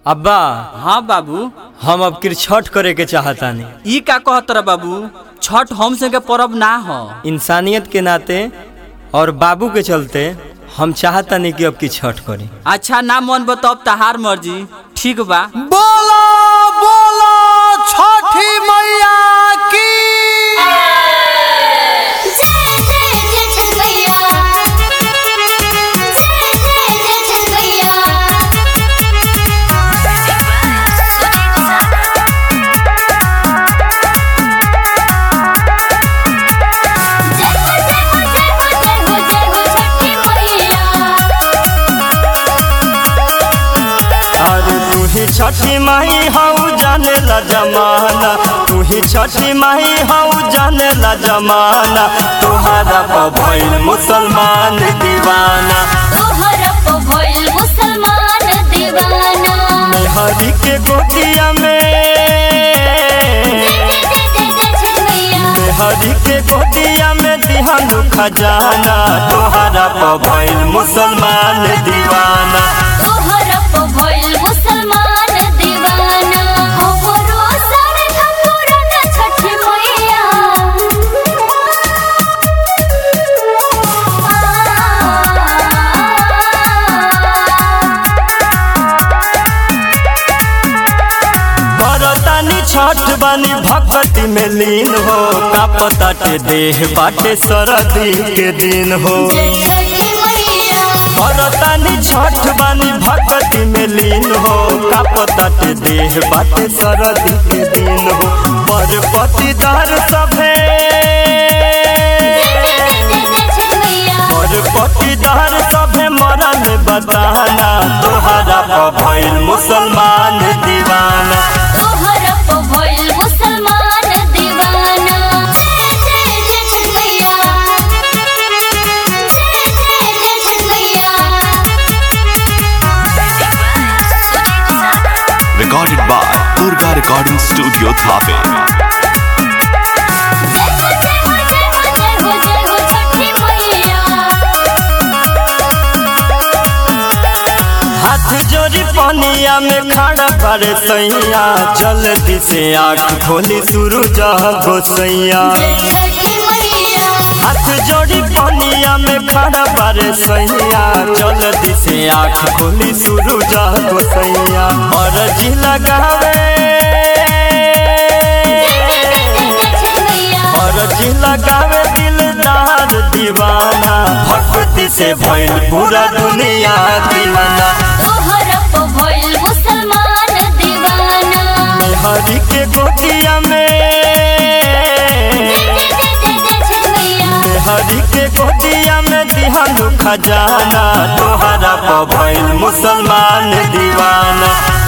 अब्बा हाँ बाबू हम अब किर छठ करे के चाहतानी ई का कहत रहा बाबू छठ हम से के परब ना हो इंसानियत के नाते और बाबू के चलते हम चाहतानी कि अब की छठ करी अच्छा ना मन बतब तहार मर्जी ठीक बा बोलो बोलो छठी मैया की जय जय जय छठ मैया जय जय जय छठ मैया जय हो जय हो जय हो जय हो जय हो छठी मैया अरे तू ही छठी माही हऊ जाने ला जमाना तू ही छठी माही हऊ जाने ला जमाना तुहारा पर भइल मुसलमान दीवाना तोहरा पे भइल मुसलमान दीवाना हरि के गोतिया में जय जय जय जय छठ मैया हरि के गोतिया में दिहानु खजाना तुहारा पर भइल मुसलमान दीवाना तोहरा पे भइल मुसलमान दीवाना हमरो सारे ठकुरा न छठी मैया बरतानी छठ बानी भक्ति में लीन हो का पता के देह बाटे सरदी के दिन हो जय छठी मैया बरतानी छठ बानी भक्ति में लीन हो का पता के देह बाटे सरदी के दिन हो पर पतिदार सभे जय जय जय जय छठ मैया पर पतिदार सभे मरल बताना तोहरा पर भइल मुसलमान दीवाना तोहरा पे भइल मुसलमान दीवाना जय जय जय छठ मैया जय जय जय छठ मैया recorded by Durga Recording Studio Thape. जय हो जय हो जय हो जय हो जय हो छठी मैया हाथ जोड़ी पनिया में खड़ा करे सैया जल्दी से आँख खोली सूरज गोसैया जय छठी मैया हाथ जोड़ी पनिया में खड़ा करे सैया जल्दी से आँख खोली सूरज गोसैया और जी लगावे जय जय जय जय छठ मैया और जी लगावे दिलदार दीवाना भक्ति से भइल पूरा दुनिया दीवाना तोहरा पे भइल मुसलमान दीवाना हरि के गोतिया में जय जय जय जय जय छठ मैया हरि के गोतिया में दिहानु खजाना तोहरा पर भइल मुसलमान दीवाना